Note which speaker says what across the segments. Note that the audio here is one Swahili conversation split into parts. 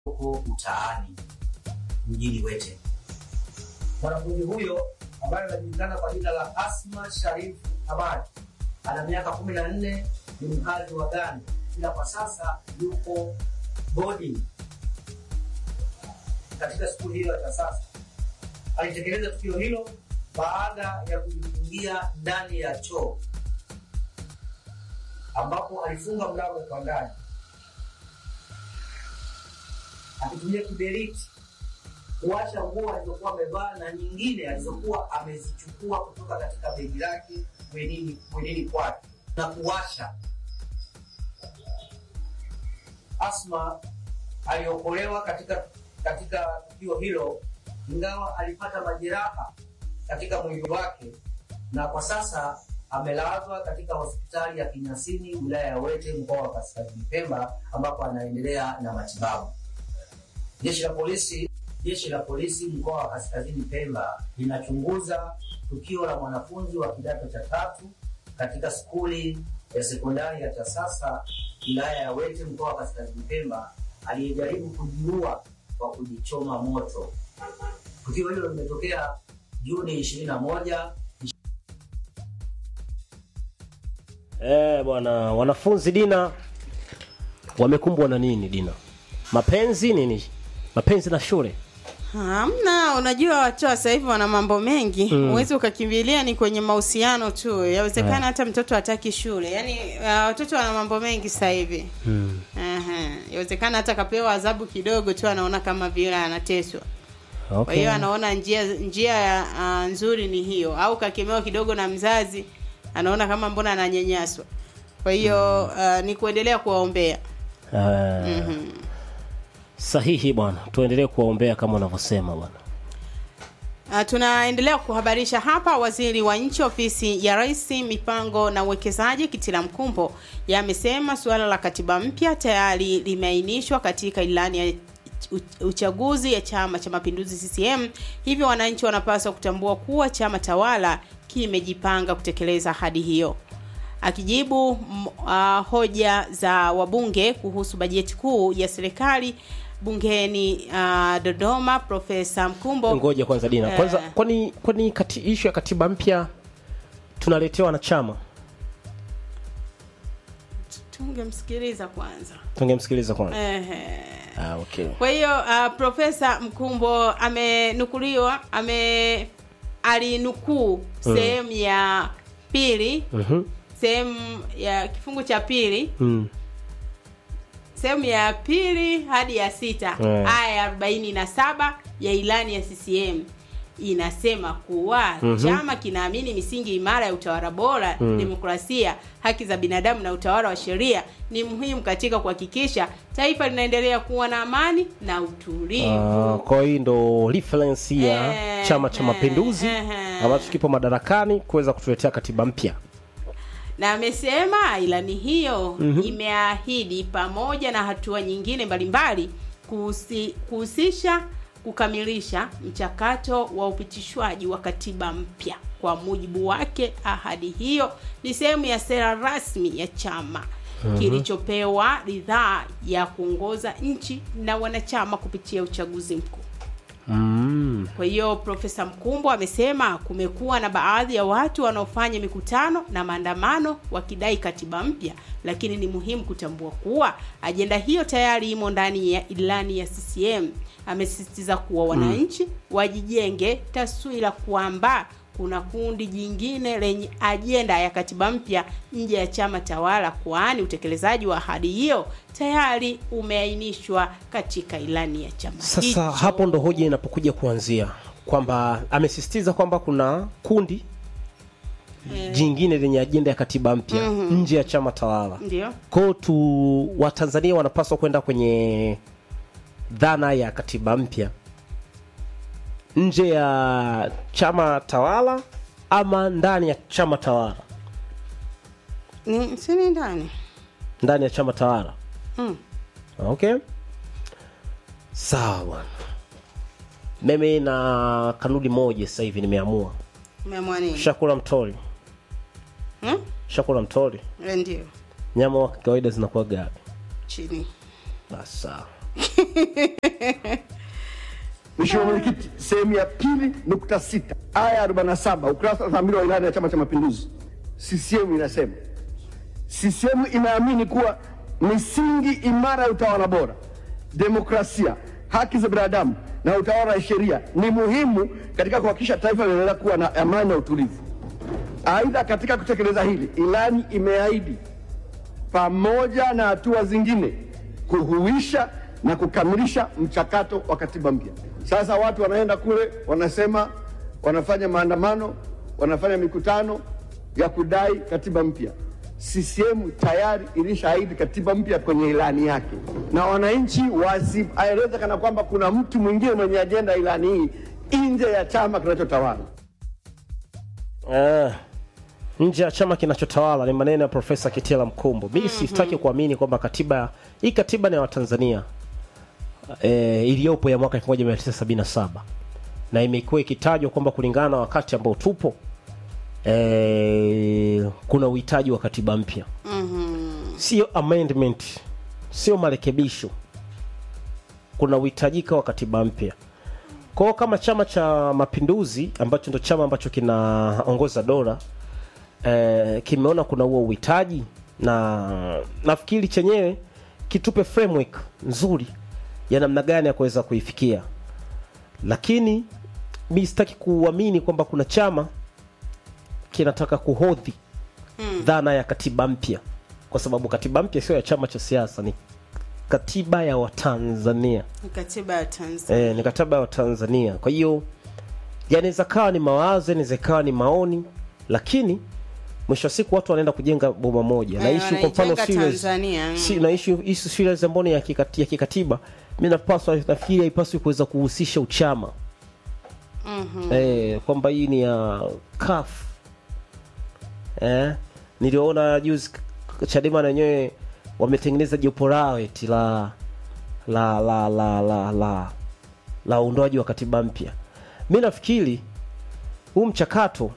Speaker 1: huko mtaani mjini Wete. Mwanafunzi huyo ambaye anajulikana kwa jina la Asma Sharif Hamad ana miaka kumi na nne, ni mkazi wa Ghana, ila kwa sasa yuko boarding katika skuli hiyo ya sasa. Alitekeleza tukio hilo baada ya kujifungia ndani ya choo ambapo alifunga mlango kwa ndani akitumia kiberiti kuwasha nguo alizokuwa amevaa na nyingine alizokuwa amezichukua kutoka katika begi lake mwenini mwenini kwake na kuwasha. Asma aliokolewa katika katika tukio hilo, ingawa alipata majeraha katika mwili wake, na kwa sasa amelazwa katika hospitali ya Kinyasini wilaya ya Wete mkoa wa Kaskazini Pemba, ambapo anaendelea na matibabu. Jeshi la polisi jeshi la polisi mkoa wa Kaskazini Pemba linachunguza tukio la mwanafunzi wa kidato cha tatu katika skuli ya sekondari ya Tasasa wilaya ya Wete mkoa wa Kaskazini Pemba aliyejaribu kujiua kwa kujichoma moto. Tukio hilo limetokea Juni 21
Speaker 2: Eh, bwana wanafunzi Dina wamekumbwa na nini Dina? Mapenzi nini? Mapenzi na shule.
Speaker 3: Hamna, unajua watu wa sasa hivi wana mambo mengi. Huwezi ukakimbilia ni kwenye mahusiano tu. Yawezekana hata mtoto hataki shule. Yaani uh, watoto wana mambo mengi sasa hivi.
Speaker 2: Mm.
Speaker 3: Aha. Yawezekana hata kapewa adhabu kidogo tu anaona kama vile anateswa. Kwa
Speaker 2: Okay.
Speaker 3: hiyo anaona njia njia ya uh, nzuri ni hiyo au kakemewa kidogo na mzazi anaona kama mbona ananyanyaswa. Kwa hiyo uh, ni kuendelea kuwaombea.
Speaker 2: Eh, Sahihi bwana. Tuendelee kuwaombea kama unavyosema bwana.
Speaker 3: Uh, tunaendelea kuhabarisha hapa. Waziri wa nchi ofisi ya Rais mipango na uwekezaji Kitila Mkumbo yamesema suala la katiba mpya tayari limeainishwa katika ilani ya u- uchaguzi ya Chama cha Mapinduzi CCM, hivyo wananchi wanapaswa kutambua kuwa chama tawala kimejipanga kutekeleza ahadi hiyo. Akijibu m- uh, hoja za wabunge kuhusu bajeti kuu ya serikali bungeni uh, Dodoma, Profesa Mkumbo
Speaker 2: Ngoja kwanza Dina.
Speaker 3: Eh.
Speaker 2: Kwanza kwani kwani kati issue ya katiba mpya tunaletewa wanachama.
Speaker 3: tungemsikiliza kwanza.
Speaker 2: Tungemsikiliza kwanza.
Speaker 3: Ehe.
Speaker 2: Ah, okay.
Speaker 3: Kwa hiyo uh, Profesa Mkumbo amenukuliwa ame alinukuu sehemu ya pili
Speaker 2: Mhm.
Speaker 3: sehemu ya kifungu cha pili
Speaker 2: Mm.
Speaker 3: sehemu ya pili hadi ya sita
Speaker 2: Eh.
Speaker 3: aya ya arobaini na saba ya ilani ya CCM inasema kuwa chama kinaamini misingi imara ya utawala bora, demokrasia, haki za binadamu na utawala wa sheria ni muhimu katika kuhakikisha taifa linaendelea kuwa na amani na utulivu.
Speaker 2: Ah, kwa hiyo ndo reference ya
Speaker 3: Eh,
Speaker 2: Chama cha
Speaker 3: eh,
Speaker 2: Mapinduzi
Speaker 3: eh, eh.
Speaker 2: ambacho kipo madarakani kuweza kutuletea katiba mpya.
Speaker 3: na amesema ilani hiyo imeahidi pamoja na hatua nyingine mbalimbali kuhusi- kuhusisha kukamilisha mchakato wa upitishwaji wa katiba mpya. Kwa mujibu wake, ahadi hiyo ni sehemu ya sera rasmi ya chama kilichopewa ridhaa ya kuongoza nchi na wanachama kupitia uchaguzi mkuu.
Speaker 2: Mm.
Speaker 3: Kwa hiyo Profesa Mkumbo amesema kumekuwa na baadhi ya watu wanaofanya mikutano na maandamano wakidai katiba mpya, lakini ni muhimu kutambua kuwa ajenda hiyo tayari imo ndani ya ilani ya CCM. Amesisitiza kuwa wananchi wajijenge taswira kwamba kuna kundi jingine lenye ajenda ya katiba mpya nje ya chama tawala, kwani utekelezaji wa ahadi hiyo tayari umeainishwa katika ilani ya chama
Speaker 2: Sasa
Speaker 3: hicho.
Speaker 2: hapo ndo hoja inapokuja kuanzia kwamba amesisitiza kwamba kuna kundi jingine lenye ajenda ya katiba mpya nje ya chama tawala.
Speaker 3: ndio
Speaker 2: Kwao tu Watanzania wanapaswa kwenda kwenye dhana ya katiba mpya nje ya chama tawala ama ndani ya chama tawala.
Speaker 3: ni sini ndani
Speaker 2: Ndani ya chama tawala.
Speaker 3: mm.
Speaker 2: Okay, sawa bwana. Mimi na kanuni moja sasa hivi nimeamua,
Speaker 3: umeamua nini
Speaker 2: shakula mtori,
Speaker 3: hmm?
Speaker 2: shakula mtori,
Speaker 3: Eh, ndio
Speaker 2: nyama wa kawaida zinakuwa gapi?
Speaker 3: chini
Speaker 2: Basi sawa.
Speaker 4: Mheshimiwa Mwenyekiti, sehemu ya pili nukta sita aya ya 47 ukurasa wa 82 wa ilani ya Chama cha Mapinduzi, CCM inasema CCM inaamini kuwa misingi imara ya utawala bora, demokrasia, haki za binadamu na utawala wa sheria ni muhimu katika kuhakikisha taifa linaendelea kuwa na amani na utulivu. Aidha, katika kutekeleza hili, ilani imeahidi pamoja na hatua zingine kuhuisha na kukamilisha mchakato wa katiba mpya. Sasa watu wanaenda kule, wanasema wanafanya maandamano, wanafanya mikutano ya kudai katiba mpya. CCM tayari ilishaahidi katiba mpya kwenye ilani yake, na wananchi wasieleze kana kwamba kuna mtu mwingine mwenye ajenda ya ilani hii nje ya chama kinachotawala.
Speaker 2: Eh, nje ya chama kinachotawala ni maneno ya Profesa Kitila Mkumbo. Mimi sitaki kuamini kwamba katiba hii katiba ni ya Watanzania eh, iliyopo ya mwaka 1977 na imekuwa ikitajwa kwamba kulingana na wakati ambao tupo eh, kuna uhitaji wa katiba mpya sio amendment, sio marekebisho, kuna uhitajika wa katiba mpya. Kwa hiyo kama Chama cha Mapinduzi ambacho ndo chama ambacho kinaongoza dola eh, kimeona kuna huo uhitaji, na nafikiri chenyewe kitupe framework nzuri ya namna gani ya kuweza kuifikia, lakini mi sitaki kuamini kwamba kuna chama kinataka kuhodhi dhana ya katiba mpya, kwa sababu katiba mpya sio ya chama cha siasa, ni katiba ya Watanzania.
Speaker 3: Ni katiba ya Tanzania.
Speaker 2: E, ni katiba ya Tanzania. Kwa hiyo yanaweza kawa ni mawazo, inaweza kawa ni maoni, lakini mwisho wa siku watu wanaenda kujenga boma moja.
Speaker 3: Eh,
Speaker 2: Na issue kwa mfano
Speaker 3: wanaijenga
Speaker 2: serious,
Speaker 3: Tanzania, mm.
Speaker 2: si, na issue issue serious ambayo ni ya, kikati, ya kikatiba, mimi napaswa nafikiri haipaswi kuweza kuhusisha uchama mm-hmm. eh, kwamba hii ni ya CUF eh, niliona juzi Chadema na wenyewe wametengeneza jopo lao eti la la la la la la la uundoaji wa katiba mpya. Mi nafikiri huu mchakato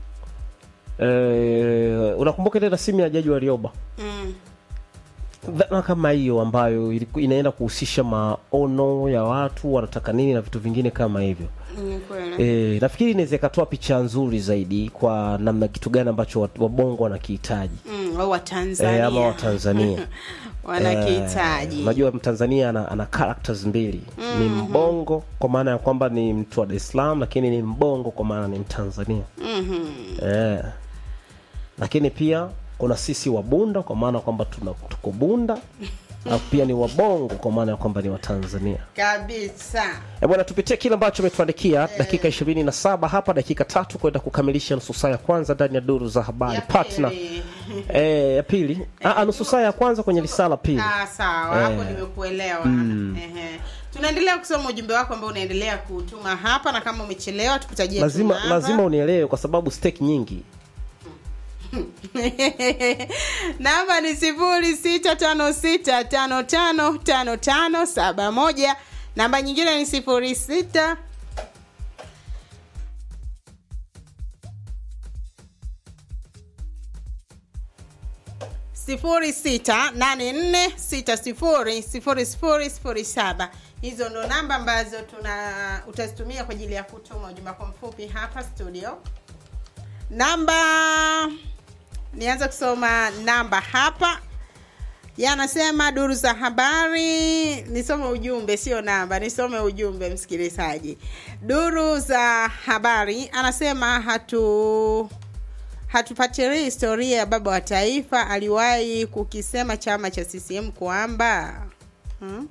Speaker 2: eh, unakumbuka ile rasimu ya Jaji Warioba
Speaker 3: Mm.
Speaker 2: dhana kama hiyo ambayo iliku- inaenda kuhusisha maono ya watu wanataka nini na vitu vingine kama hivyo.
Speaker 3: Ni kweli.
Speaker 2: E, nafikiri inaweza ikatoa picha nzuri zaidi kwa namna kitu gani ambacho wat- wabongo wanakihitaji
Speaker 3: Mm, au Watanzania.
Speaker 2: e, ama Watanzania
Speaker 3: wanakihitaji.
Speaker 2: Eh, unajua Mtanzania ana, ana characters mbili ni mbongo kwa maana ya kwamba ni mtu wa Dar es Salaam, lakini ni mbongo kwa maana ni Mtanzania
Speaker 3: Mhm.
Speaker 2: eh. Lakini pia kuna sisi wabunda kwa maana kwamba tuna tuko bunda na pia ni wabongo kwa maana ya kwamba ni Watanzania.
Speaker 3: Kabisa.
Speaker 2: E bwana, tupitie kile ambacho umetuandikia dakika 27 hapa, dakika tatu kwenda kukamilisha nusu saa ya kwanza ndani ya duru za habari
Speaker 3: Ya
Speaker 2: partner.
Speaker 3: pili.
Speaker 2: Eh, ya pili ah, nusu saa ya kwanza kwenye risala pili.
Speaker 3: Ah, sawa hapo
Speaker 2: Eh.
Speaker 3: nimekuelewa Ehe. tunaendelea kusoma ujumbe wako ambao unaendelea kutuma hapa na kama umechelewa tukutajie tu
Speaker 2: lazima
Speaker 3: namba.
Speaker 2: lazima unielewe kwa sababu stake nyingi
Speaker 3: namba ni sifuri sita tano sita tano tano tano tano saba moja namba nyingine ni sifuri sita sifuri sita nane nne sita sifuri sifuri sifuri sifuri saba hizo ndo namba ambazo tuna utazitumia kwa ajili ya kutuma ujumbe wako mfupi hapa studio namba nianze kusoma namba hapa yanasema duru za habari nisome ujumbe sio namba nisome ujumbe msikilizaji duru za habari anasema hatu hatupatilii historia ya baba wa taifa aliwahi kukisema chama cha ccm kwamba hmm?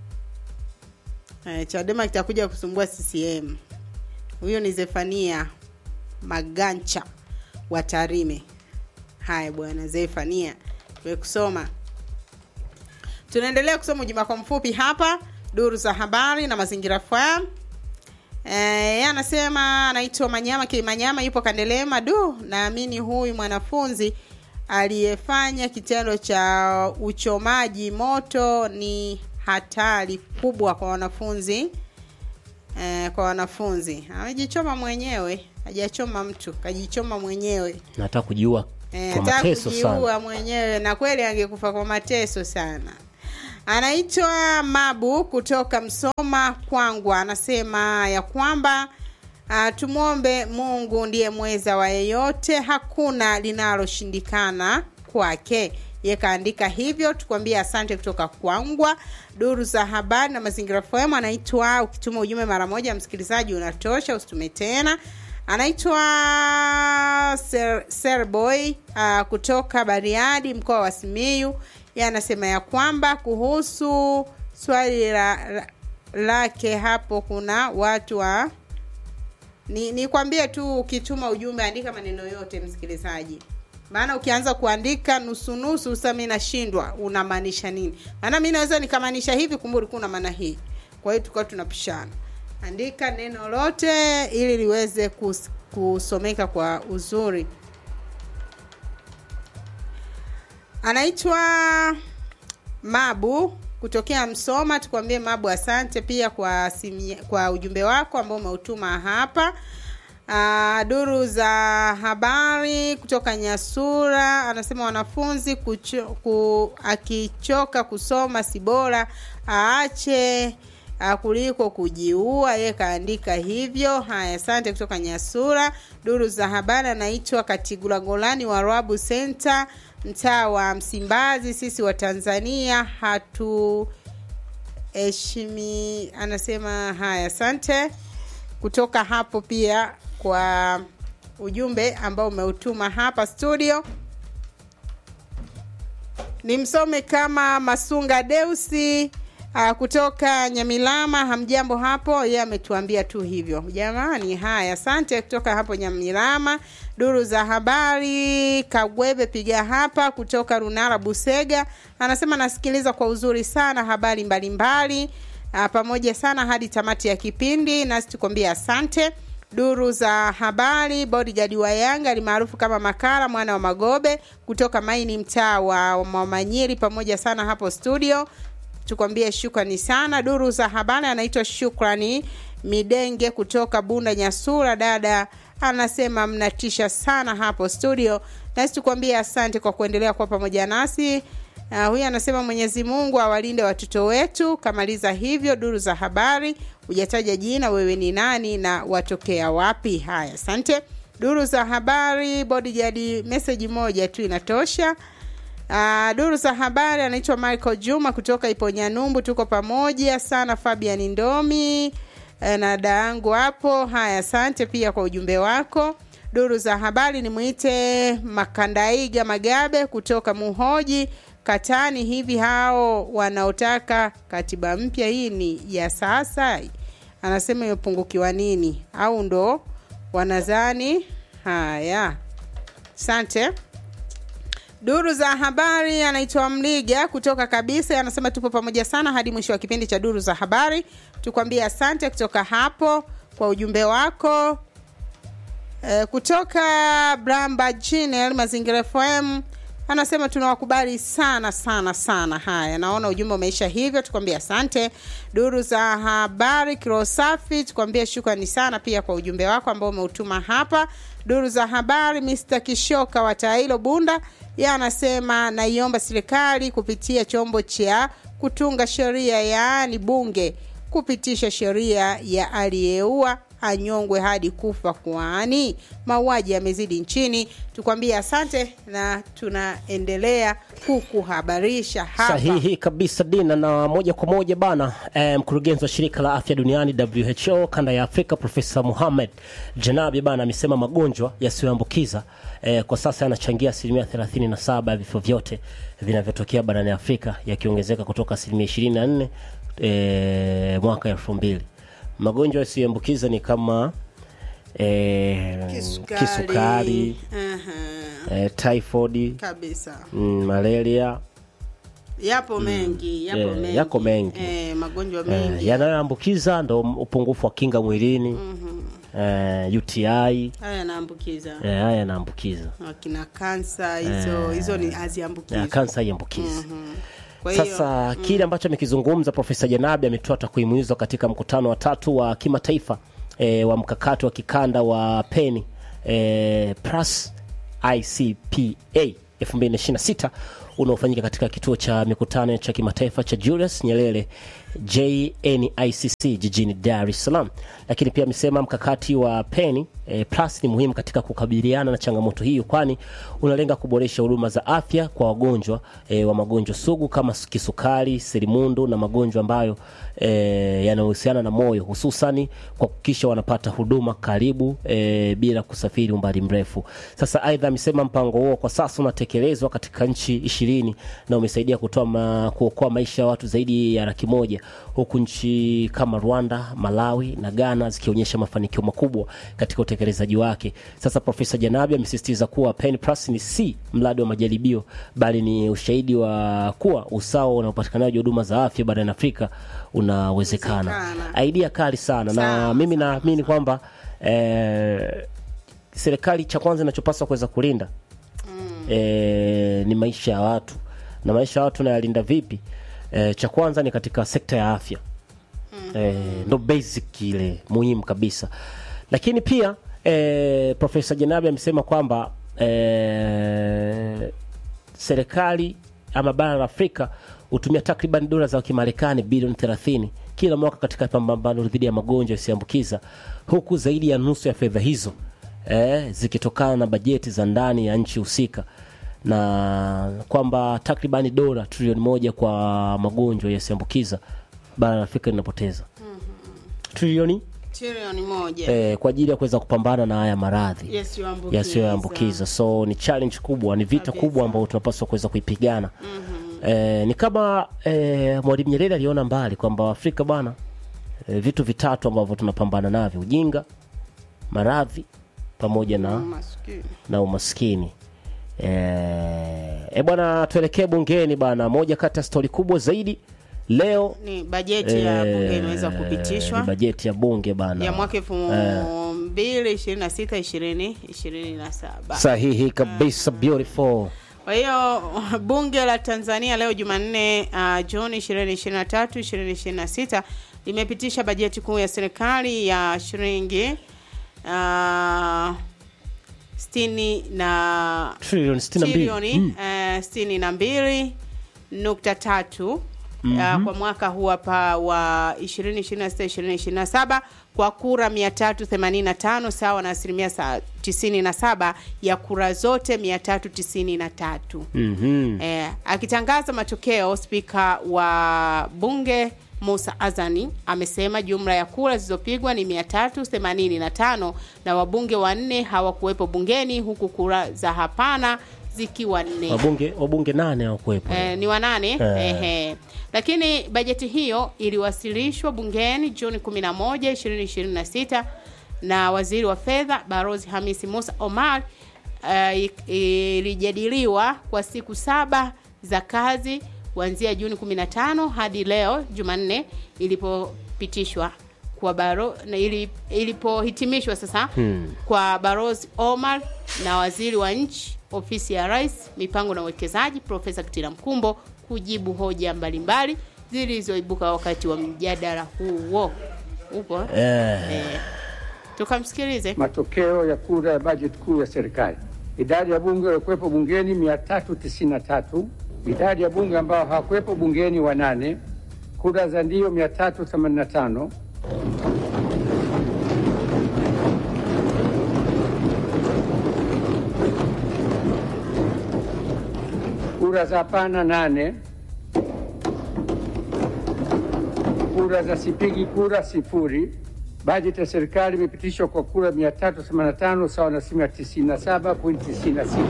Speaker 3: eh, chadema kitakuja kusumbua ccm huyo ni zefania magancha wa tarime haya bwana zefania tumekusoma tunaendelea kusoma ujumbe kwa mfupi hapa duru za habari na mazingira fam Eh, anasema anaitwa Manyama K Manyama yupo Kandelema. Du, naamini huyu mwanafunzi aliyefanya kitendo cha uchomaji moto ni hatari kubwa kwa wanafunzi eh, kwa wanafunzi. Amejichoma mwenyewe, hajachoma mtu, kajichoma mwenyewe.
Speaker 2: nataka kujiua
Speaker 3: Eh,
Speaker 2: kwa
Speaker 3: hata
Speaker 2: mateso sana
Speaker 3: kujiua mwenyewe na kweli angekufa kwa mateso sana anaitwa Mabu kutoka Msoma Kwangwa, anasema ya kwamba uh, tumwombe Mungu ndiye mweza wa yeyote, hakuna linaloshindikana kwake. Ye kaandika hivyo, tukwambie asante kutoka Kwangwa. Duru za habari na mazingira FM anaitwa, ukituma ujumbe mara moja msikilizaji unatosha, usitume tena. Anaitwa Ser, Serboy uh, kutoka Bariadi mkoa wa Simiyu. Yeye anasema ya kwamba kuhusu swali la, la, lake hapo kuna watu wa ni nikwambie tu ukituma ujumbe andika maneno yote msikilizaji maana ukianza kuandika nusu nusu sasa mimi nashindwa unamaanisha nini maana mimi naweza nikamaanisha hivi kumbe ulikuwa una maana hii kwa hiyo tukawa tunapishana andika neno lote ili liweze kus, kusomeka kwa uzuri anaitwa mabu kutokea msoma tukwambie mabu asante pia kwa simi, kwa ujumbe wako ambao umeutuma hapa Uh, duru za habari kutoka Nyasura anasema wanafunzi kucho, ku, akichoka kusoma si bora aache uh, kuliko kujiua. Yeye kaandika hivyo. Haya, asante kutoka Nyasura. Duru za habari anaitwa Katigula Golani wa Rabu Center, mtaa wa Msimbazi. Sisi wa Tanzania hatu heshimi, anasema haya, asante kutoka hapo pia kwa ujumbe ambao umeutuma hapa studio nimsome kama masunga deusi uh, kutoka nyamilama hamjambo hapo yeye ametuambia tu hivyo jamani haya asante kutoka hapo nyamilama duru za habari kagwebe piga hapa kutoka runara busega anasema nasikiliza kwa uzuri sana habari mbalimbali mbali. pamoja sana hadi tamati ya kipindi nasi tukwambia asante duru za habari bodyguard wa yanga alimaarufu kama makara mwana wa magobe kutoka maini mtaa wa mamanyiri pamoja sana hapo studio tukwambie shukrani sana duru za habari anaitwa shukrani midenge kutoka bunda nyasura dada anasema mnatisha sana hapo studio nasi tukwambie asante kwa kuendelea kuwa pamoja nasi Uh, huyu anasema Mwenyezi Mungu awalinde watoto wetu. Kamaliza hivyo duru za habari, hujataja jina, wewe ni nani na watokea wapi? Haya, asante. Duru za habari, bodyguard, message moja tu inatosha. Uh, duru za habari anaitwa Michael Juma kutoka Iponyanumbu, tuko pamoja sana. Fabian Ndomi na dada yangu hapo. Haya, asante pia kwa ujumbe wako. Duru za habari nimwite Makandaiga Magabe kutoka Muhoji Katani. Hivi hao wanaotaka katiba mpya hii ni ya sasa, anasema imepungukiwa nini au ndo wanazani? Haya, asante. Duru za habari anaitwa Mliga kutoka kabisa, anasema tupo pamoja sana hadi mwisho wa kipindi cha duru za habari. Tukwambie asante kutoka hapo kwa ujumbe wako. E, kutoka Bramba Jinel Mazingira FM anasema tunawakubali sana sana sana. Haya, naona ujumbe umeisha hivyo, tukwambie asante. Duru za habari kiro safi, tukwambie shukrani sana pia kwa ujumbe wako ambao umeutuma hapa. Duru za habari Mr. Kishoka wa Tailo Bunda, yeye anasema naiomba serikali kupitia chombo cha kutunga sheria, yaani bunge, kupitisha sheria ya aliyeua anyongwe hadi kufa, kwani mauaji yamezidi nchini. Tukwambie asante na tunaendelea kukuhabarisha hapa.
Speaker 2: Sahihi kabisa Dina, na moja kwa moja bana eh, mkurugenzi wa shirika la afya duniani WHO kanda ya Afrika Profesa Muhammad Janabi bana amesema magonjwa yasiyoambukiza eh, kwa sasa yanachangia asilimia 37 ya vifo vyote vinavyotokea barani Afrika yakiongezeka kutoka asilimia 24 eh, mwaka elfu mbili. Magonjwa yasiyoambukiza ni kama eh,
Speaker 3: Kisukari.
Speaker 2: kisukari
Speaker 3: Aha,
Speaker 2: eh, typhoid
Speaker 3: kabisa
Speaker 2: mm, malaria
Speaker 3: yapo mengi yapo
Speaker 2: Eh,
Speaker 3: mengi.
Speaker 2: yako mengi.
Speaker 3: Eh, magonjwa
Speaker 2: eh,
Speaker 3: mengi
Speaker 2: yanayoambukiza ndo upungufu wa kinga mwilini eh, UTI eh,
Speaker 3: haya yanaambukiza
Speaker 2: haya yanaambukiza
Speaker 3: akina kansa hizo hizo ni
Speaker 2: eh,
Speaker 3: haziambukizi
Speaker 2: kansa haiambukizi
Speaker 3: kwa hiyo
Speaker 2: Sasa kile ambacho amekizungumza Profesa Janabi ametoa takwimu hizo katika mkutano wa tatu wa kimataifa e, wa mkakati wa kikanda wa peni e, plus ICPA 2026 unaofanyika katika kituo cha mikutano cha kimataifa cha Julius Nyerere JNICC jijini Dar es Salaam. Lakini pia amesema mkakati wa Penny eh, Plus ni muhimu katika kukabiliana na changamoto hiyo, kwani unalenga kuboresha huduma za afya kwa wagonjwa eh, wa magonjwa sugu kama kisukari, selimundu na magonjwa ambayo eh, yanayohusiana na moyo, hususani kwa kuhakikisha wanapata huduma karibu eh, bila kusafiri umbali mrefu. Sasa aidha amesema mpango huo kwa sasa unatekelezwa katika nchi ishirini na umesaidia kutoa ma, kuokoa maisha ya watu zaidi ya laki moja huku nchi kama Rwanda, Malawi na Ghana zikionyesha mafanikio makubwa katika utekelezaji wake. Sasa Profesa Janabi amesisitiza kuwa Pen Plus ni si mradi wa majaribio bali ni ushahidi wa kuwa usawa na upatikanaji wa huduma za afya barani Afrika unawezekana.
Speaker 3: Wezekana.
Speaker 2: Idea kali sana na
Speaker 3: Sawa,
Speaker 2: mimi naamini kwamba eh, serikali cha kwanza inachopaswa kuweza kulinda e, ni maisha ya watu na maisha ya watu nayalinda vipi e, cha kwanza ni katika sekta ya afya e, ndo basic ile muhimu kabisa lakini pia e, profesa jenabi amesema kwamba e, serikali ama bara la afrika hutumia takriban dola za kimarekani bilioni 30 kila mwaka katika pambano dhidi ya magonjwa yasiyoambukiza huku zaidi ya nusu ya fedha hizo eh, zikitokana na bajeti za ndani ya nchi husika na kwamba takribani dola trilioni moja kwa magonjwa yasiyoambukiza bara la afrika linapoteza trilioni
Speaker 3: trilioni moja
Speaker 2: eh, kwa ajili ya kuweza kupambana na haya maradhi
Speaker 3: yasiyoambukiza
Speaker 2: yasiyoambukiza so ni challenge kubwa ni vita
Speaker 3: Kabisa.
Speaker 2: kubwa ambayo tunapaswa kuweza kuipigana mm-hmm. eh, ni kama eh, mwalimu nyerere aliona mbali kwamba afrika bwana eh, vitu vitatu ambavyo tunapambana navyo ujinga maradhi pamoja na
Speaker 3: Maskini.
Speaker 2: na umaskini eh, e bwana tuelekee bungeni bana moja kati ya stori kubwa zaidi leo
Speaker 3: ni bajeti ya bunge imeweza kupitishwa
Speaker 2: ni bajeti ya bunge bana
Speaker 3: ya mwaka elfu mbili ishirini na sita ishirini ishirini na saba
Speaker 2: sahihi kabisa beautiful
Speaker 3: kwa hiyo bunge la tanzania leo jumanne uh, juni 2023 2026 limepitisha bajeti kuu ya serikali ya shilingi uh, sitini na
Speaker 2: trilioni 62
Speaker 3: trilioni eh, sitini na mbili nukta tatu Uh, kwa mwaka huu hapa wa 2026 2027 kwa kura 385 sawa na asilimia sa- 97 ya kura zote 393
Speaker 2: Mhm.
Speaker 3: Eh, akitangaza matokeo, spika wa bunge Musa Azani amesema jumla ya kura zilizopigwa ni 385 na wabunge wanne hawakuwepo bungeni huku kura za hapana zikiwa nne.
Speaker 2: wabunge wabunge nane hawakuwepo
Speaker 3: Eh, ni wanane
Speaker 2: Eh.
Speaker 3: ehe. Lakini bajeti hiyo iliwasilishwa bungeni Juni 11, 2026 na waziri wa fedha Barozi Hamisi Musa Omar. Uh, ilijadiliwa kwa siku saba za kazi kuanzia Juni 15 hadi leo Jumanne ilipopitishwa kwa baro na ili, ilipohitimishwa sasa hmm. kwa Barozi Omar na waziri wa nchi ofisi ya rais mipango na uwekezaji Profesa Kitila Mkumbo kujibu hoja mbalimbali zilizoibuka wakati wa mjadala huo. Upo eh?
Speaker 2: eh,
Speaker 3: Eh, tukamsikilize.
Speaker 5: Matokeo ya kura ya bajeti kuu ya serikali. Idadi ya bunge waliokuwepo bungeni 393, idadi ya bunge ambao hawakuwepo bungeni wanane, kura za ndio 385, kura za hapana nane, kura za sipigi kura sifuri. Bajeti ya serikali imepitishwa kwa kura 385 sawa na asilimia 97.96.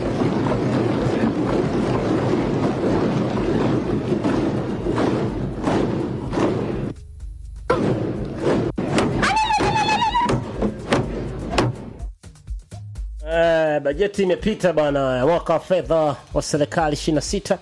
Speaker 2: eh, bajeti imepita bana ya mwaka wa fedha wa serikali 26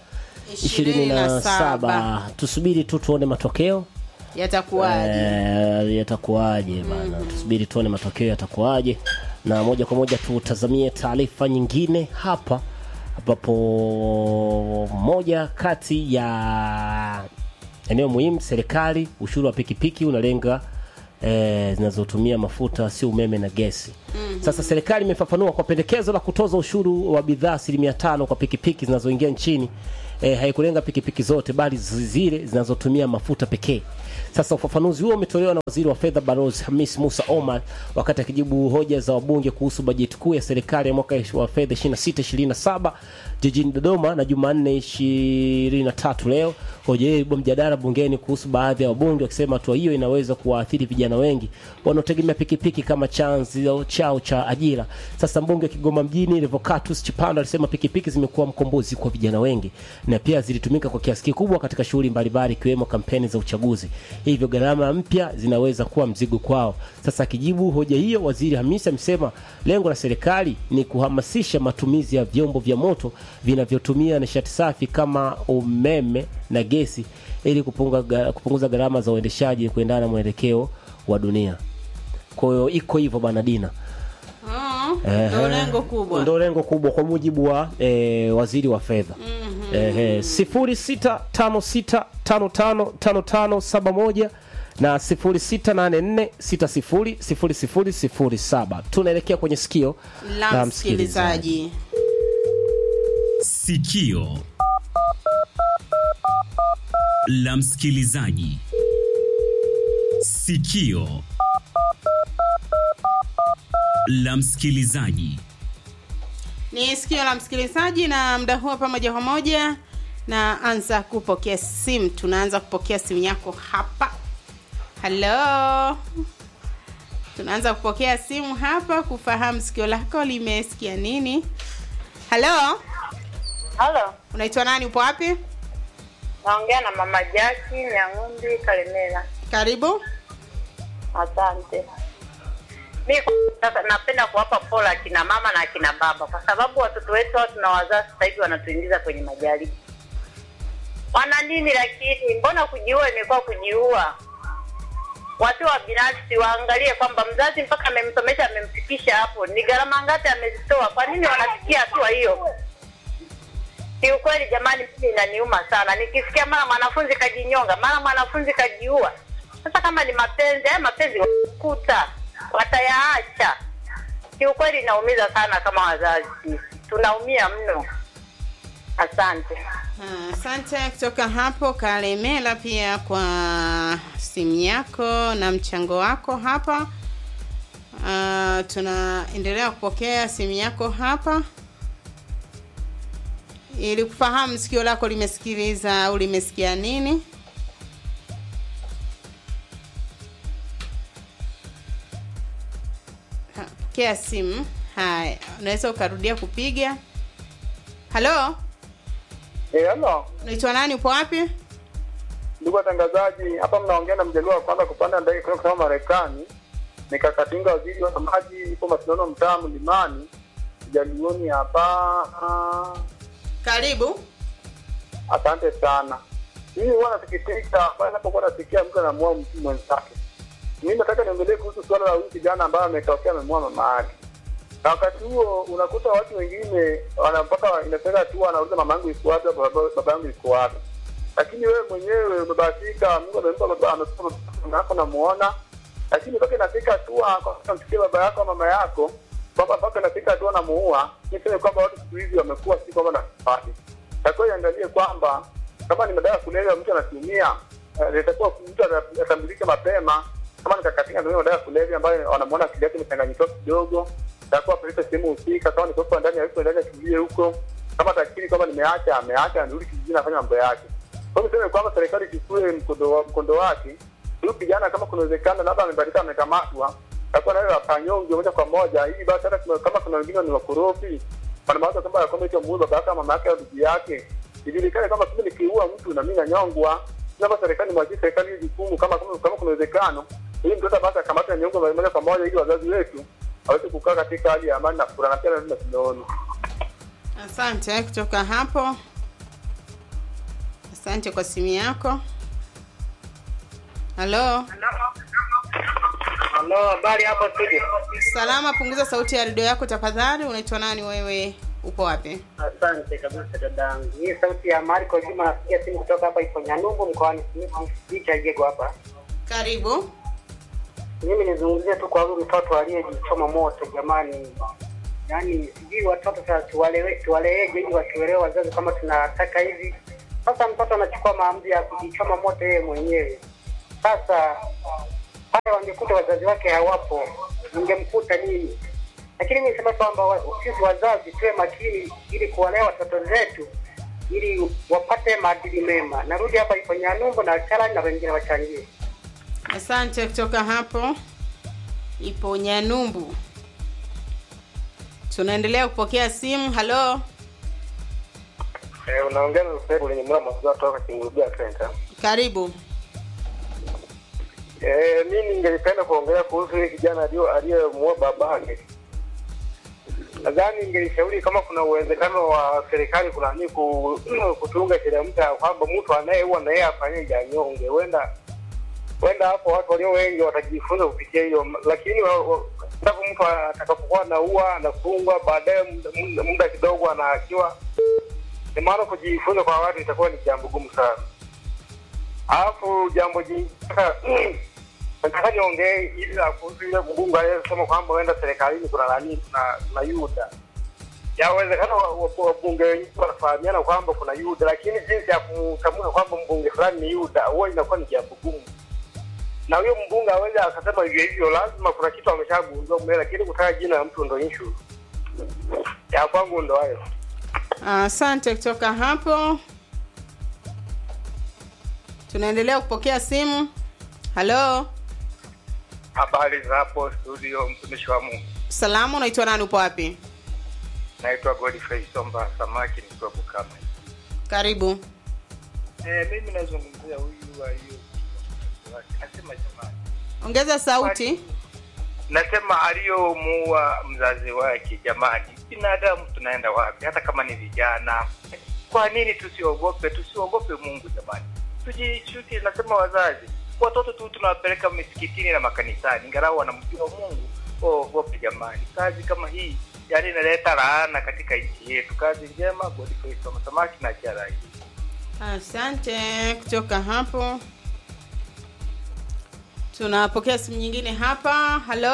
Speaker 2: 27 tusubiri tu tuone matokeo
Speaker 3: Yatakuwaje?
Speaker 2: Eh, yatakuwaje bana tusubiri tuone matokeo yatakuwaje na moja kwa moja tutazamie taarifa nyingine hapa ambapo moja kati ya eneo muhimu serikali ushuru wa pikipiki unalenga eh, zinazotumia mafuta si umeme na gesi sasa serikali imefafanua kwa pendekezo la kutoza ushuru wa bidhaa asilimia tano kwa pikipiki zinazoingia nchini eh, haikulenga pikipiki zote bali zile zinazotumia mafuta pekee. Sasa ufafanuzi huo umetolewa na waziri wa fedha Balozi Hamis Musa Omar wakati akijibu hoja za wabunge kuhusu bajeti kuu ya serikali ya mwaka wa fedha 26-27 jijini Dodoma na Jumanne 23 leo. Hoja hiyo ilibua mjadala bungeni kuhusu baadhi ya wabunge wakisema hatua hiyo inaweza kuwaathiri vijana wengi wanaotegemea pikipiki kama chanzo chao cha ajira. Sasa mbunge wa Kigoma mjini Revocatus Chipando alisema pikipiki zimekuwa mkombozi kwa vijana wengi na pia zilitumika kwa kiasi kikubwa katika shughuli mbalimbali ikiwemo kampeni za uchaguzi, hivyo gharama mpya zinaweza kuwa mzigo kwao. Sasa akijibu hoja hiyo, waziri Hamisi amesema lengo la serikali ni kuhamasisha matumizi ya vyombo vya moto vinavyotumia nishati safi kama umeme na gesi ili kupunga, kupunguza gharama za uendeshaji kuendana na mwelekeo wa dunia. Kwa hiyo iko hivyo bana Dina.
Speaker 3: Ah, Ndio lengo kubwa.
Speaker 2: Ndio lengo kubwa kwa mujibu wa eh, waziri wa fedha. Eh, sifuri sita tano sita tano tano tano tano saba moja na sifuri sita nane nne sita sifuri sifuri sifuri sifuri saba. Tunaelekea kwenye sikio
Speaker 3: La msikilizaji.
Speaker 6: Sikio la msikilizaji. Sikio la msikilizaji.
Speaker 3: Ni sikio la msikilizaji, na mda huo pamoja kwa moja na anza kupokea simu. Tunaanza kupokea simu yako hapa. Halo, tunaanza kupokea simu hapa kufahamu sikio lako limesikia nini. Halo,
Speaker 7: Halo,
Speaker 3: unaitwa nani? Upo wapi?
Speaker 7: naongea na mama Jaki Nyang'umbi Kalemela.
Speaker 3: Karibu.
Speaker 7: Asante. Mi sasa napenda kuwapa pole akina mama na akina baba, kwa sababu watoto wetu hao tunawazaa sasa hivi wanatuingiza kwenye majaribu. Wana nini lakini? Mbona kujiua imekuwa kujiua? Watu wa binafsi waangalie kwamba mzazi mpaka amemsomesha amemfikisha hapo, ni gharama ngapi amezitoa? Kwa nini wanafikia hatua hiyo? Kiukweli jamani, mimi inaniuma sana nikisikia mara mwanafunzi kajinyonga, mara mwanafunzi kajiua. Sasa kama ni mapenzi, haya mapenzi watakuta, watayaacha. Kiukweli inaumiza sana, kama wazazi sisi tunaumia mno. Asante.
Speaker 3: Ah, Asante kutoka hapo Kalemela, pia kwa simu yako na mchango wako hapa. Ah, tunaendelea kupokea simu yako hapa ili kufahamu sikio lako limesikiliza au limesikia nini. Ha, Pokea simu. Haya, unaweza ukarudia kupiga. Halo,
Speaker 8: Eh, halo
Speaker 3: unaitwa nani? Upo wapi?
Speaker 8: ndugu watangazaji, hapa mnaongea na mjaluo wa kwanza kupanda ndege kutoka kutoka Marekani. Nikakatinga waziri wa maji, ipo mashindano mtaa Mlimani, mjaluoni hapa.
Speaker 3: Karibu.
Speaker 8: Asante sana. Mimi huwa nasikitika pale napokuwa nasikia mtu anamua mtu mwenzake. Mimi nataka niongelee kuhusu suala la huyu kijana ambaye ametokea amemua mama yake, na wakati huo unakuta watu wengine wana- mpaka inafika hatua anauliza mama yangu iko wapi, baba baba yangu iko wapi, lakini wewe mwenyewe umebahatika, Mungu amempa baba amekupa mama yako namuona, lakini mpaka inafika hatua kwa mfano msikie baba yako au mama yako mpaka mpaka inafika hatua namuua. Niseme kwamba watu siku hizi wamekuwa si kwamba nafasi takiwa iangalie kwamba kama ni madawa ya kulevya mtu anatumia, eh, itakuwa mtu ata- atambulike mapema. Kama nikakatika anatumia madawa ya kulevya ambayo wanamuona akili yake imechanganyikiwa kidogo, takuwa apeleke sehemu husika. Kama ni kuwepo ndani ya huko ndani akimbie huko, kama atakiri kwamba nimeacha, ameacha, anarudi kijijini afanya mambo yake. Kwa hiyo niseme kwamba serikali ichukue mkondo wa- mkondo wake. Huyu kijana kama kuna uwezekano labda amebadilika, amekamatwa, takuwa nayo akanyonge moja kwa moja, ili basi hata kuna- kama kuna wengine ni wakorofi wanamawaza kwamba ya kwamba eti amuue baba yake au mama yake au ndugu yake, ijulikane kwamba mimi nikiua mtu na mimi nanyongwa. Naomba serikali mwajie serikali hili jukumu, kama kama kama kuna uwezekano, ili mtoto basi akamatwe nyongwa moja kwa moja, ili wazazi wetu waweze kukaa katika hali ya amani na furaha, na pia lazima tunaona
Speaker 3: Asante kutoka hapo. Asante kwa simu yako. Halo,
Speaker 7: Halo, habari hapo studio?
Speaker 3: salama. Punguza sauti ya redio yako tafadhali. Unaitwa nani wewe? Upo wapi?
Speaker 9: Asante kabisa dadangu. Hii sauti ya Marco Juma napiga simu kutoka hapa ipo Nyanumbu mkoani Jicha Jego hapa.
Speaker 3: Karibu.
Speaker 9: Mimi nizungumzie tu kwa huyu mtoto aliyejichoma moto jamani. Yaani sijui watoto sasa tuwalewe tuwaleeje ili watuelewe wazazi kama tunataka hivi Sasa mtoto anachukua maamuzi ya kujichoma moto yeye mwenyewe. Sasa pale wangekuta wazazi wake hawapo, ingemkuta nini? Lakini mimi nisema kwamba wa- sisi wazazi tuwe makini ili kuwalea watoto zetu ili wapate maadili mema. Narudi hapa ipo Nyanumbu na Chalani na wengine wachangie.
Speaker 3: Asante kutoka hapo ipo Nyanumbu. Tunaendelea kupokea simu. Halo,
Speaker 8: Eh, unaongea na Usebu lenye mwana mazao toka Kingurudia Center.
Speaker 3: karibu.
Speaker 8: Eh, mimi ningelipenda kuongea kuhusu yule kijana alio aliyemuoa babake. Nadhani ningelishauri kama kuna uwezekano wa serikali kuna nini ku, kutunga sheria mpya kwamba mtu anayeua na yeye afanye anyonge. Huenda huenda hapo watu walio wengi watajifunza kupitia hiyo, lakini wa- wa- endapo mtu atakapokuwa anaua anafungwa, baadaye muda- muda- muda kidogo anaachiwa, ni maana kujifunza kwa watu itakuwa ni jambo gumu sana. Alafu jambo jingine nataka niongee ili la kuhusu ile mbunge aliyesema kwamba huenda serikalini kuna nani kuna kuna Yuda. Yawezekana wa- wa- wabunge wengi wanafahamiana kwamba kuna Yuda, lakini jinsi ya kumtamka kwamba mbunge fulani ni Yuda huwa inakuwa ni jambo gumu. Na huyo mbunge aweze akasema hivyo hivyo, lazima kuna kitu ameshagundua mbele, lakini kutaja jina la mtu ndo issue. Ya kwangu ndo hayo.
Speaker 3: Asante kutoka hapo. Tunaendelea kupokea simu. Halo,
Speaker 8: Habari za hapo studio, mtumishi wa Mungu.
Speaker 3: salamu, unaitwa nani? Upo wapi?
Speaker 8: Naitwa Godfrey Somba Samaki, nikiwa Bukama.
Speaker 3: Karibu.
Speaker 8: Eh, mimi nazungumzia huyu wa hiyo nasema jamani,
Speaker 3: Ongeza sauti.
Speaker 8: nasema aliyomuua mzazi wake. Jamani, binadamu tunaenda wapi? Hata kama ni vijana, kwa nini tusiogope? Tusiogope Mungu jamani, tujishuti. Nasema wazazi, watoto tu tunawapeleka misikitini na makanisani, ingalau wanamjua Mungu. Ogope jamani, kazi kama hii yani inaleta laana katika nchi yetu. Kazi njema, Godfrey Somba Samaki na Charai.
Speaker 3: Asante kutoka hapo. Tunapokea simu nyingine hapa. Halo,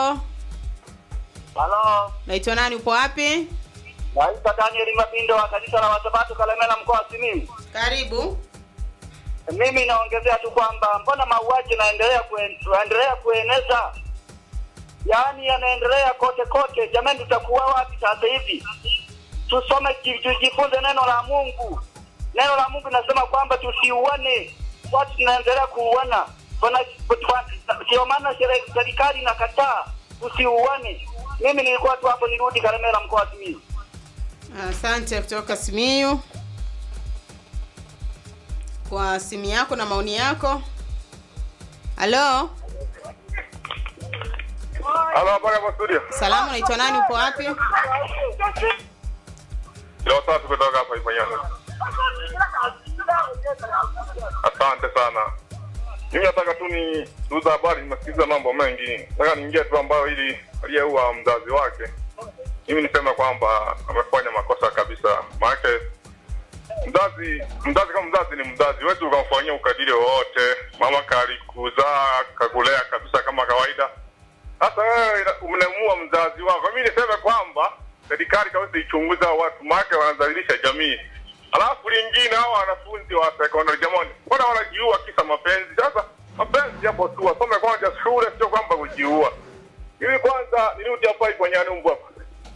Speaker 10: Halo,
Speaker 3: naitwa nani? Upo wapi?
Speaker 10: naitwa Daniel Mabindo wa kanisa la Wasabato Kalemela mkoa wa Simiyu.
Speaker 3: Karibu.
Speaker 10: Mimi naongezea tu kwamba mbona mauaji yanaendelea kuen, yanaendelea kueneza, yaani yanaendelea kote kote. Jamani, tutakuwa wapi sasa hivi? Tusome, ji- tujifunze neno la Mungu. Neno la Mungu linasema kwamba tusiuane, watu tunaendelea kuuana. Tuna- tuna- Ndio maana sere- serikali inakataa tusiuane. Mimi nilikuwa tu hapo, nirudi Kalemela mkoa wa Simiyu.
Speaker 3: Asante kutoka Simiyu kwa simu yako na maoni yako. Halo,
Speaker 8: Halo, habari hapo studio.
Speaker 3: salamu, naitwa nani? Upo wapi?
Speaker 8: Leo tatu kutoka hapa Ifanyano. Asante sana. Mimi nataka tu ni tuuza habari, nimesikiliza mambo mengi. Nataka niingie tu ambayo ili aliyeua mzazi wake. Mimi niseme kwamba amefanya makosa kabisa. Maana mzazi mzazi kama mzazi ni mzazi, huwezi ukamfanyia ukadiri wowote. Mama kalikuzaa kakulea kabisa kama kawaida. Sasa wewe ina- umemuua mzazi wako. Mimi niseme kwamba serikali kaweza ichunguza hao watu, maana wanadhalilisha jamii. Alafu lingine, hao wanafunzi wa sekondari, jamani, mbona wanajiua kisa mapenzi? Sasa mapenzi yapo tu, wasome kwanza shule, sio kwamba kujiua. Mimi kwanza nirudi hapa ipo Nyanumbu hapa.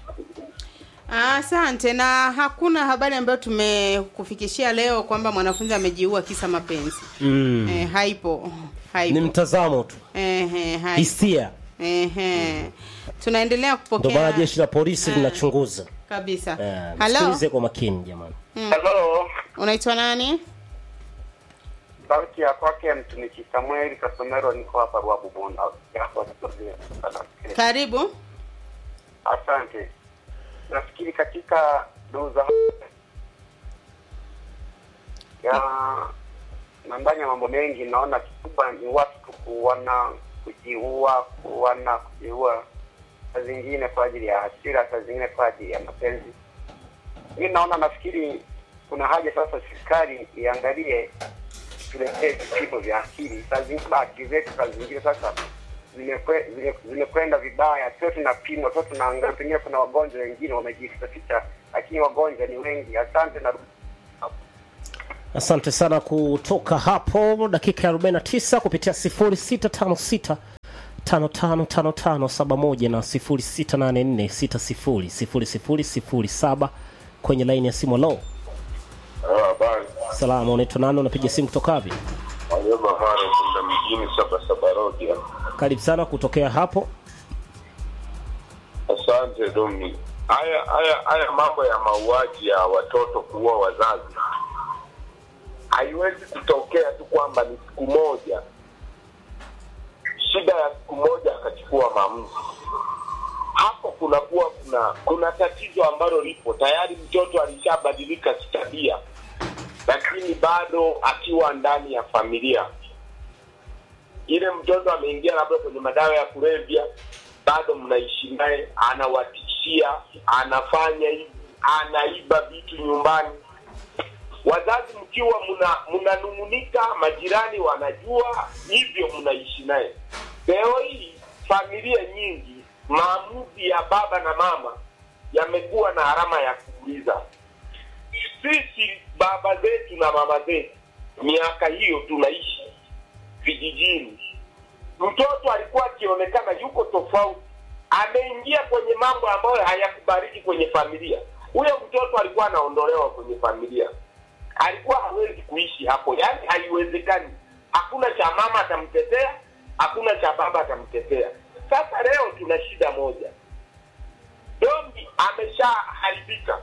Speaker 3: Asante. Na hakuna habari ambayo tumekufikishia leo kwamba mwanafunzi amejiua kisa mapenzi.
Speaker 2: mm.
Speaker 3: Eh, haipo,
Speaker 2: ni
Speaker 3: haipo.
Speaker 2: mtazamo tu
Speaker 3: Ehe, haipo.
Speaker 2: hisia
Speaker 3: Ehe. Tunaendelea
Speaker 2: ndio maana
Speaker 3: kupokea
Speaker 2: jeshi la polisi linachunguza
Speaker 3: kabisa.
Speaker 2: Eh,
Speaker 3: Halo,
Speaker 2: msikilize kwa makini jamani
Speaker 8: Hello.
Speaker 3: unaitwa nani?
Speaker 9: Sauti ya kwake mtumishi Samuel Kasomero, niko hapa Ruabu Bunda. Hapo studio.
Speaker 3: Karibu.
Speaker 9: Asante. Nafikiri katika doza ya nambanya mambo mengi, naona kikubwa ni watu tu kuona kujiua, kuona kujiua, saa zingine kwa ajili ya hasira, saa zingine kwa ajili ya mapenzi. Mi naona, nafikiri kuna haja sasa serikali iangalie, tuletee vipimo vya akili. Saa zingine akili zetu saa zingine sasa zimekwe- zime- zimekwenda vibaya, sio tunapimwa, sio tunaangalia. Pengine kuna wagonjwa wengine wamejifichaficha, lakini wagonjwa ni wengi. Asante na
Speaker 2: asante sana kutoka hapo dakika ya 49 kupitia 0656 555571 na 0684600007 kwenye laini ya simu lo
Speaker 11: Habari.
Speaker 2: salama unaitwa nani unapiga simu kutoka wapi
Speaker 11: Ayuba Mara kwenda mjini saba saba road hapa.
Speaker 2: karibu sana kutokea hapo
Speaker 11: Asante Domi. Haya haya haya mambo ya mauaji ya watoto kuua wazazi haiwezi kutokea tu kwamba ni siku moja, shida ya siku moja akachukua maamuzi. Hapo kunakuwa kuna kuna tatizo ambalo lipo tayari, mtoto alishabadilika kitabia, lakini bado akiwa ndani ya familia ile mtoto ameingia labda kwenye madawa ya kulevya, bado mnaishi naye, anawatishia, anafanya hivi, anaiba vitu nyumbani. Wazazi mkiwa mna mnanung'unika, majirani wanajua, hivyo mnaishi naye. Leo hii familia nyingi, maamuzi ya baba na mama yamekuwa na alama ya kuuliza. Sisi baba zetu na mama zetu, miaka hiyo tunaishi vijijini, mtoto alikuwa akionekana yuko tofauti, ameingia kwenye mambo ambayo hayakubariki kwenye familia. Huyo mtoto alikuwa anaondolewa kwenye familia, alikuwa hawezi kuishi hapo, yaani haiwezekani. Hakuna cha mama atamtetea, hakuna cha baba atamtetea. Sasa leo tuna shida moja, Domi ameshaharibika.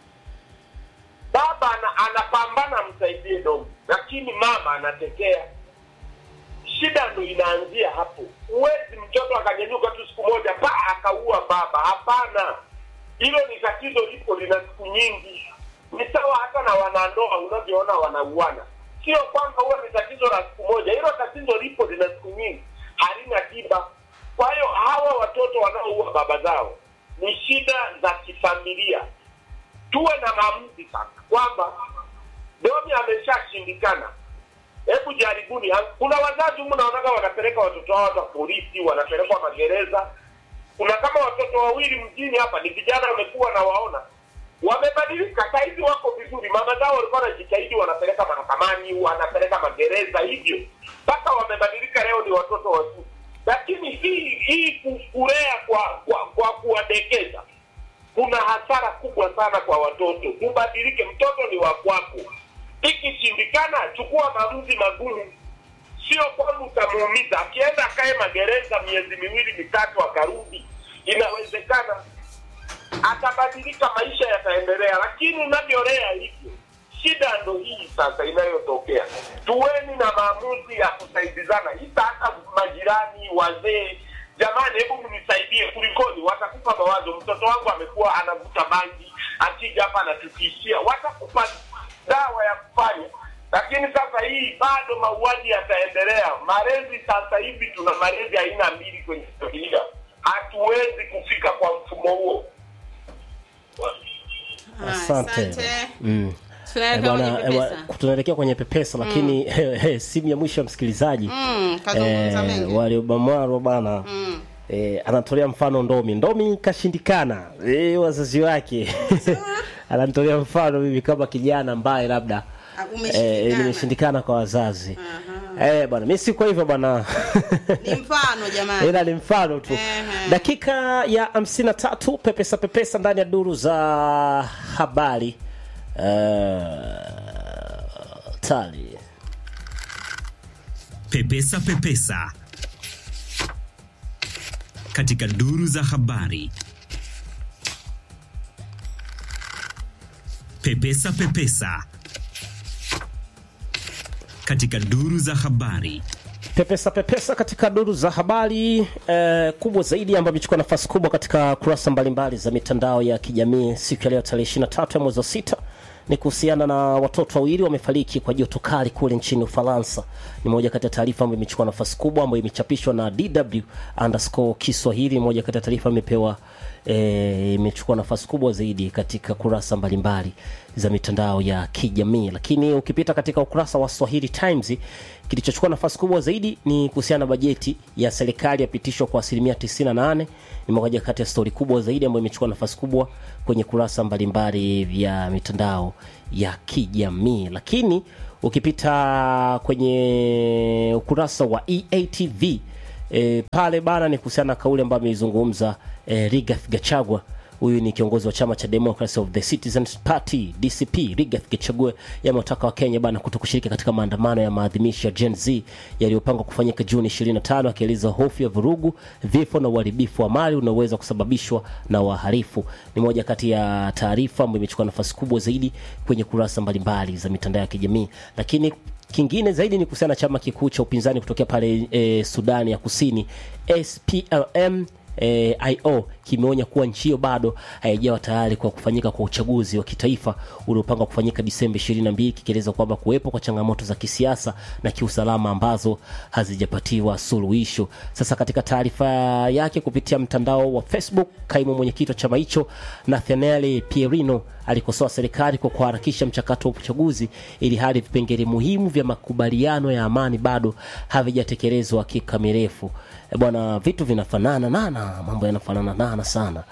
Speaker 11: Baba ana, anapambana amsaidie Domi, lakini mama anatetea shida ndo inaanzia hapo. Huwezi mtoto akanyanyuka tu siku moja pa akaua baba. Hapana, hilo ni tatizo lipo, lina siku nyingi. Ni sawa hata na wanandoa unavyoona wanauana, sio kwamba huwa ni tatizo la siku moja. Hilo tatizo lipo, lina siku nyingi, halina tiba. Kwa hiyo hawa watoto wanaoua baba zao ni shida za kifamilia. Tuwe na maamuzi sasa kwamba Domi ameshashindikana hebu jaribuni. Ha- Kuna wazazi humu naonaga wanapeleka watoto wao hata polisi, wanapelekwa magereza. Kuna kama watoto wawili mjini hapa, ni vijana wamekuwa na waona wamebadilika, sahizi wako vizuri. Mama zao walikuwa wanajitahidi, wanapeleka mahakamani, wanapeleka magereza, hivyo mpaka wamebadilika, leo ni watoto wazuri. Lakini hii hii ku- kulea kwa kwa, kwa kuwadekeza kuna hasara kubwa sana kwa watoto. Ubadilike, mtoto ni wa kwako. Ikishindikana, chukua maamuzi magumu, sio kwamba utamuumiza. Akienda akae magereza miezi miwili mitatu, akarudi, inawezekana atabadilika, maisha yataendelea. Lakini unavyolea hivyo, shida ndo hii sasa inayotokea. Tuweni na maamuzi ya kusaidizana, hita hata majirani, wazee jamani, hebu mnisaidie, kulikoni? Watakupa mawazo. Mtoto wangu amekuwa anavuta bangi, akija hapa anatutishia, watakupa dawa ya kufanya. Lakini sasa hii bado mauaji yataendelea. Malezi sasa hivi tuna malezi aina mbili kwenye familia, hatuwezi kufika kwa mfumo huo.
Speaker 2: asante Mm.
Speaker 3: Tunaelekea
Speaker 2: Eh,
Speaker 3: kwenye
Speaker 2: bwana, eh,
Speaker 3: pepesa.
Speaker 2: bwana, tunaelekea kwenye pepesa lakini eh, simu ya mwisho ya msikilizaji
Speaker 3: Mm, kazungumza mengi.
Speaker 2: waliobamwaro bana
Speaker 3: Mm.
Speaker 2: eh, anatolea mfano ndomi ndomi kashindikana eh, wazazi wake anatolea mfano mimi kama kijana ambaye labda
Speaker 3: Ah,
Speaker 2: eh,
Speaker 3: umeshindikana.
Speaker 2: nimeshindikana kwa wazazi eh, bwana mi si kwa hivyo bwana
Speaker 3: Ni mfano jamani.
Speaker 2: ila ni mfano tu dakika ya 53 pepesa pepesa ndani ya duru za habari uh, tali
Speaker 6: Pepesa Pepesa katika duru za habari. Pepesa Pepesa katika duru za habari.
Speaker 2: pepesa pepesa katika duru za habari eh, kubwa zaidi ambayo imechukua nafasi kubwa katika kurasa mbalimbali za mitandao ya kijamii siku ya leo tarehe 23 ya mwezi wa sita ni kuhusiana na watoto wawili wamefariki kwa joto kali kule nchini Ufaransa. Ni moja kati ya taarifa ambayo imechukua nafasi kubwa ambayo imechapishwa na DW underscore Kiswahili. Moja kati ya taarifa imepewa eh, imechukua nafasi kubwa zaidi katika kurasa mbalimbali za mitandao ya kijamii lakini ukipita katika ukurasa wa swahili times kilichochukua nafasi kubwa zaidi ni kuhusiana na bajeti ya serikali yapitishwa kwa asilimia 98 ni moja kati ya stori kubwa zaidi ambayo imechukua nafasi kubwa kwenye kurasa mbalimbali vya mitandao ya kijamii lakini ukipita kwenye ukurasa wa eatv e, pale bana ni kuhusiana na kauli ambayo ameizungumza e, Rigathi Gachagua huyu ni kiongozi wa chama cha Democracy of the Citizens Party DCP Rigathi Gachagua yamewataka wa Kenya bana kuto kushiriki katika maandamano ya maadhimisho ya Gen Z yaliyopangwa kufanyika Juni 25 akieleza hofu ya vurugu, vifo na uharibifu wa mali unaoweza kusababishwa na wahalifu. Ni moja kati ya taarifa ambayo imechukua nafasi kubwa zaidi kwenye kurasa mbalimbali za mitandao ya kijamii, lakini kingine zaidi ni kuhusiana na chama kikuu cha upinzani kutokea pale e, Sudani ya Kusini SPLM e, IO kimeonya kuwa nchi hiyo bado haijawa tayari kwa kufanyika kwa uchaguzi wa kitaifa uliopangwa kufanyika Disemba 22 kikieleza kwamba kuwepo kwa changamoto za kisiasa na kiusalama ambazo hazijapatiwa suluhisho. Sasa katika taarifa yake kupitia mtandao wa Facebook, kaimu mwenyekiti wa chama hicho Nathaniel Pierino alikosoa serikali kwa kuharakisha mchakato wa uchaguzi ili hali vipengele muhimu vya makubaliano ya amani bado havijatekelezwa kikamilifu. E bwana, vitu vinafanana nana, mambo yanafanana nana sana.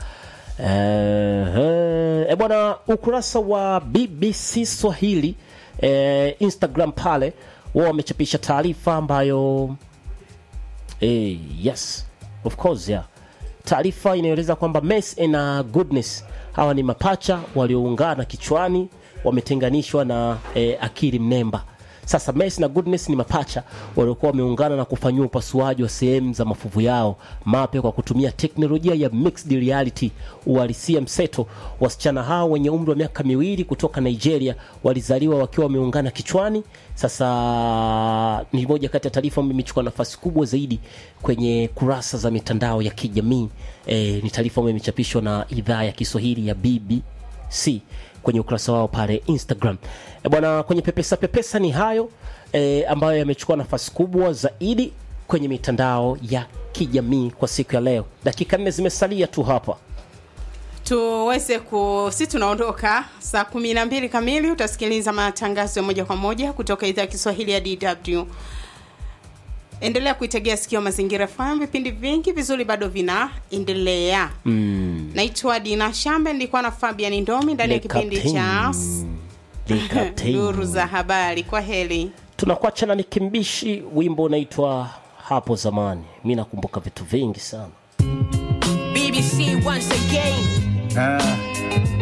Speaker 2: Eh, e bwana, ukurasa wa BBC Swahili eh, Instagram pale wao wamechapisha taarifa ambayo eh, yes of course yeah taarifa inaeleza kwamba Messi na Goodness hawa ni mapacha walioungana kichwani, wametenganishwa na eh, akili mnemba. Sasa Messi na Goodness ni mapacha waliokuwa wameungana na kufanyiwa upasuaji wa sehemu za mafuvu yao mapya kwa kutumia teknolojia ya mixed reality, uhalisia mseto. Wasichana hao wenye umri wa miaka miwili kutoka Nigeria walizaliwa wakiwa wameungana kichwani. Sasa ni moja kati ya taarifa ambayo imechukua nafasi kubwa zaidi kwenye kurasa za mitandao ya kijamii. E, ni taarifa ambayo imechapishwa na idhaa ya Kiswahili ya BBC kwenye ukurasa wao pale Instagram. E bwana, kwenye pepesa pepesa ni hayo e, ambayo yamechukua nafasi kubwa zaidi kwenye mitandao ya kijamii kwa siku ya leo. Dakika nne zimesalia tu hapa
Speaker 3: tuweze ku si tunaondoka saa kumi na mbili kamili utasikiliza matangazo ya moja kwa moja kutoka idhaa ya kiswahili ya dw endelea kuitegea sikio mazingira FM vipindi vingi vizuri bado vinaendelea
Speaker 2: mm.
Speaker 3: naitwa dina shambe nilikuwa na fabian ndomi ndani ya
Speaker 2: Le
Speaker 3: kipindi
Speaker 2: Captain.
Speaker 3: cha
Speaker 2: Le Captain.
Speaker 3: duru za habari kwa heli
Speaker 2: tunakuacha na nikimbishi wimbo unaitwa hapo zamani mi nakumbuka vitu vingi sana
Speaker 12: BBC once again.
Speaker 13: Ah,